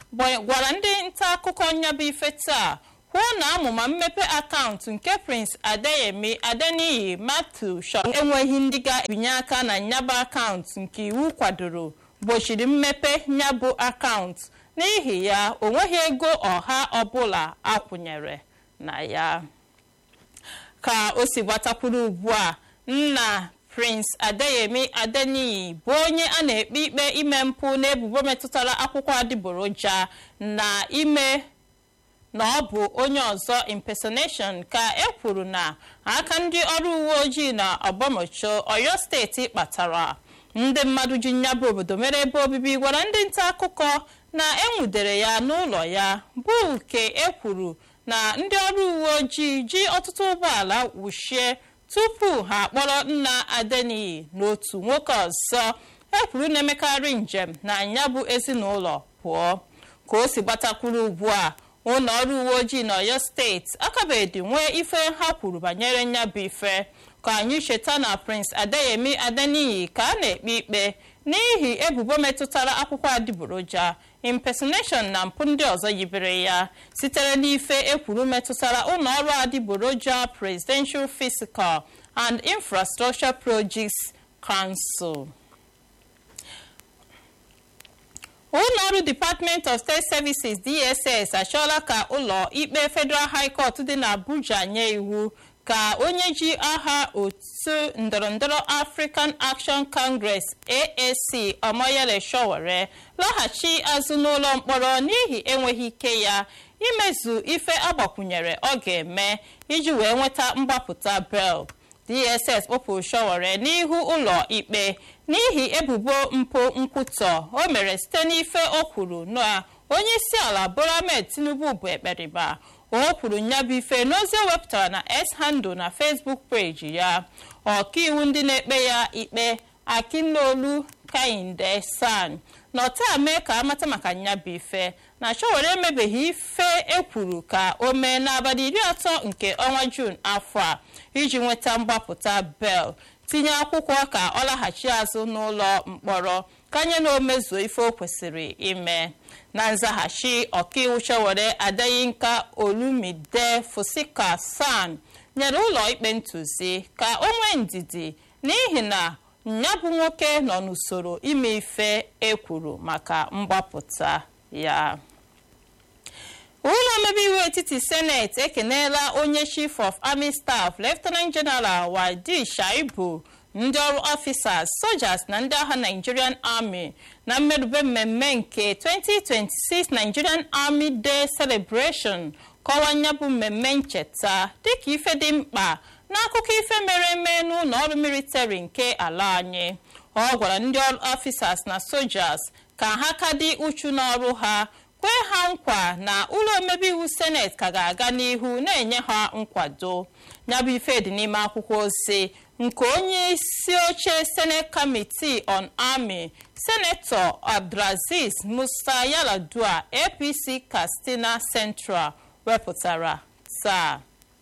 gwara ndị nta akụkọ nyabụ ife taa kwuo na amụma mmepe akaụntụ nke prince adeyemi adeniyi matthew shọ enweghị ndị ga-ebinye aka na nyabụ akaụntụ nke iwu kwadoro gbochiri mmepe nyabụ akaụntụ n'ihi ya o nweghị ego ọha ọbụla akwụnyere na ya ka o si gbatakwuru ugbu a nna prince adeyemi adeniyi bụ onye a na-ekpe ikpe ime mpụ n'ebubo metụtara akwụkwọ adịgboroja na ime na ọ bụ onye ọzọ impersonation ka e kwuru na aka ndị ọrụ uwe ojii na ọgbọmọcho oyo steeti kpatara ndị mmadụ ji nyabụ obodo mere ebe obibi gwara ndị nta akụkọ na enwudere ya n'ụlọ ya bụ nke e kwuru na ndị ọrụ uwe ojii ji ọtụtụ ụgbọala wuchie tupu ha akpọrọ nna adeniyi n'otu nwoke ọzọ ekwuru na-emekarị njem na ya bụ ezinụlọ pụọ ka o si gbatakwuru ugbu a ụlọ ọrụ uwe ojii na oyo steeti akabedi nwee ife ha kwuru banyere nya bụ ife ka anyị cheta na prince adeyemi adeniyi ka a na-ekpe ikpe n'ihi ebubo metụtara akwụkwọ adịgboroja impersonation na mpụ ndị ọzọ yibere ya sitere n'ife ekwuru metụtara ụlọ ọrụ adịgboroja presidential physical and infrastructure projects council ụlọ ọrụ department of state services dss achọọla ka ụlọ ikpe federal high court dị n'abuja nye iwu ka onye ji aha otu ndọrọndọrọ african action congress aac omoyele showore lọghachi azụ n'ụlọ mkpọrọ n'ihi enweghị ike ya imezu ife agbakwunyere ọ ga-eme iji wee nweta mgbapụta bel dss kpọpụ showore n'ihu ụlọ ikpe n'ihi ebubo mpụ nkwutọ o mere site n'ife o kwuru na onye isi ala bola ahmed tinubu bụ ekperiba o kwuru nyabụ ife n'ozi o wepụtara na s handle na facebook peji ya ọkaiwu ndị na-ekpe ya ikpe akinolu kainde san nọta mee ka amata maka nyabụ ife na chọwere emebeghị ife ekwuru ka o mee n'abalị iri atọ nke ọnwa jun afọ a iji nweta mgbapụta bel tinye akwụkwọ ka ọ laghachi azụ n'ụlọ mkpọrọ kanye na o mezuo ife o kwesịrị ime na nzaghachi ọkaiwu chọwere adayinka olumide fusika san nyere ụlọ ikpe ntụzi ka o nwee ndidi n'ihi na nyabụ nwoke nọ n'usoro ime ife ekwuru maka mgbapụta ya ụlọ omebe iwu etiti seneti ekeneela onye chief of army staff lieutenant general wadi shaibu ndị ọrụ officers soldiers na ndị agha nigerian army na mmerube mmemme nke 2026 nigerian army day celebration kọwanya bụ mmemme ncheta dịka ife dị mkpa n'akụkọ ife mere eme n'ụlọ ọrụ military nke ala anyị ọ gwara ndị ọrụ officers na soldiers ka ha ka dị uchu n'ọrụ ha kwee ha nkwa na ụlọ omebe iwu seneti ka ga-aga n'ihu na-enye ha nkwado nyabụ ife dị n'ime akwụkwọ ozi nke onye isi oche senate committee on army senetọ abdulaziz musa yaladua apc katsina central wepụtara taa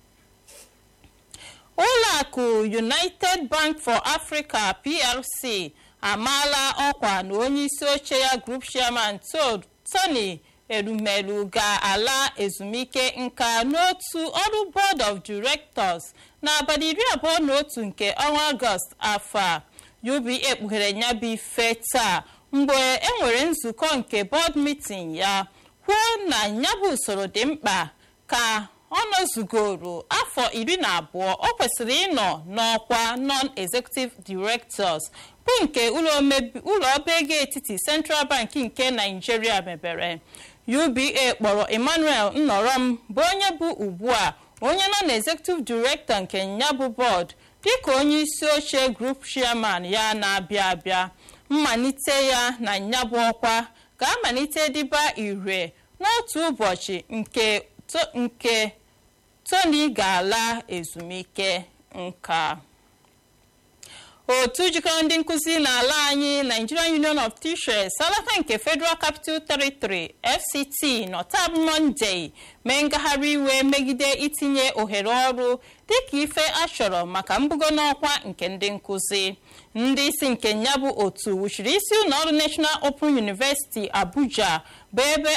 ụlọakụ united bank for africa plc amaala ọkwa na onye isi oche ya group chairman tony erumelu ga-ala ezumike nka n'otu ọrụ board of directors n'abalị iri abụọ na otu nke ọnwa ọgọst afọ a uba kpughere nyabụ ife taa mgbe e nwere nzukọ nke board meeting ya kwuo na nyabụ usoro dị mkpa ka ọ nọzugoro afọ iri na abụọ ọ kwesịrị ịnọ n'ọkwa non-executive directors bụ nke ụlọ ọba ego etiti central bank nke nigeria mebere uba kpọrọ emmanuel nnọrọm bụ onye bụ ugbu a onye nọ na executive director nke nyabụ bọọdụ dịka onye isi oche group chairman ya na-abịa abịa mmalite ya na nyabụ ọkwa ga-amalite dịba ire n'otu ụbọchị nke nke tony ga-ala ezumike nka otu jikọrọ ndị nkụzi n'ala anyị nigerian union of teachers alaka nke federal capital territory fct nọtab monday mee ngagharị iwe megide itinye ohere ọrụ dịka ife a chọrọ maka mbugo n'ọkwa nke ndị nkụzi ndị isi nke ya bụ otu wuchiri isi ụlọọrụ national open university abuja bụ ebe